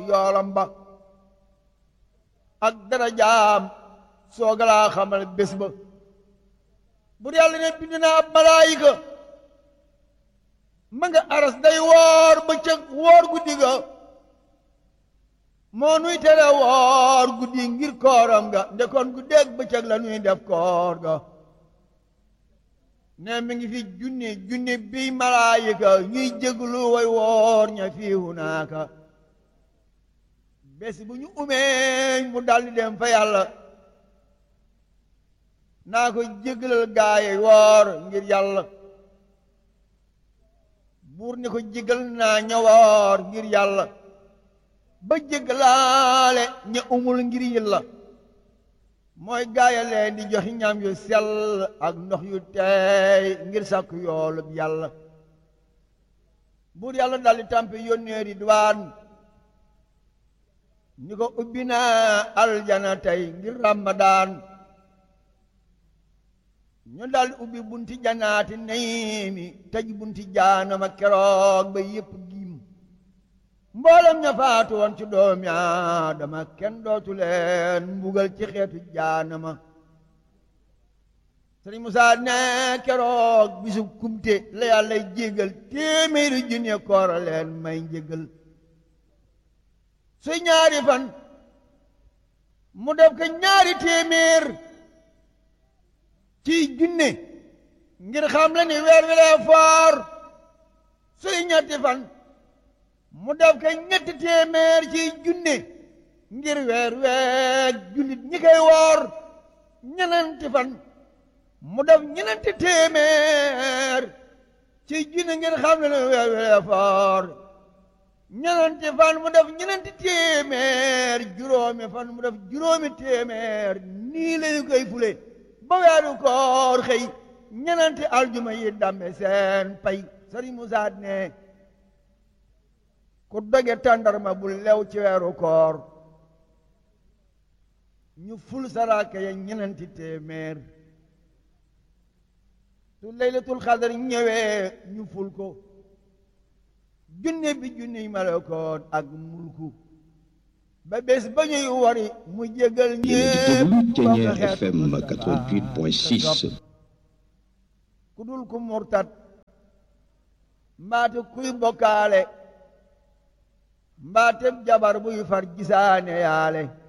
yoolam ba ak darajaam soogalaa xamal bés ba bur yàlla ne bind naa ab malaayika ma nga aras day woor bëccëg woor guddi ga moo nuy tere woor guddi ngir kooram ga ndekoon guddeeg bëccëg la nuy def koor ga ne mi ngi fi junni junni bi malaayika ñuy jéglu way woor ña fii hunaaka bés bu ñu umee mu daldi dem fa yàlla naa ko jégalal gaaye woor ngir yàlla buur ni ko jégal naa ña woor ngir yàlla ba jégalaale ña umul ngir yàlla mooy gaaya leen di joxi ñam yu sell ak ndox yu teey ngir sàkk yoolub yàlla buur yàlla daldi tàmpe yónnee Ridwaan ni ko ubbi naa aljana tey ngir ramadaan ñu daldi ubbi bunti janaati nayimi tëj bunti jaanama keroog ba yépp giim mboolem ña faatu woon ci doomi aadama kenn dootu leen mbugal ci xeetu jaanama sëriñ Musaa ne keroog bisu kumte la yàlla jégal téeméeri junne koora leen may njégal su ñaari fan mu def ko ñaari téeméer ci junne ngir xam la ni weer wi lee foor suy ñetti fan mu def ko ñetti téeméer ci junne ngir weer weeg jullit ñi koy woor ñenenti fan mu def ñenenti téeméer ci junne ngir xam la ni weer wi lee foor ñenenti fan mu def ñenenti téeméer juróomi fan mu def juróomi téeméer nii lañu koy fule ba weeru koor xëy ñenenti aljuma yi dambe seen pay sëriñ Musaa ne ku doge tàndarma bu lew ci weeru koor ñu ful saraka ya ñenenti téeméer su laylatul xadar ñëwee ñu ful ko junne bi junne malakoot ak mulku ba bés ba ñuy wari mu jégal ñépp Ténière FM 88.6 ku dul ku murtat mbaate kuy bokkaale mbaate jabar buy far gisaane yaale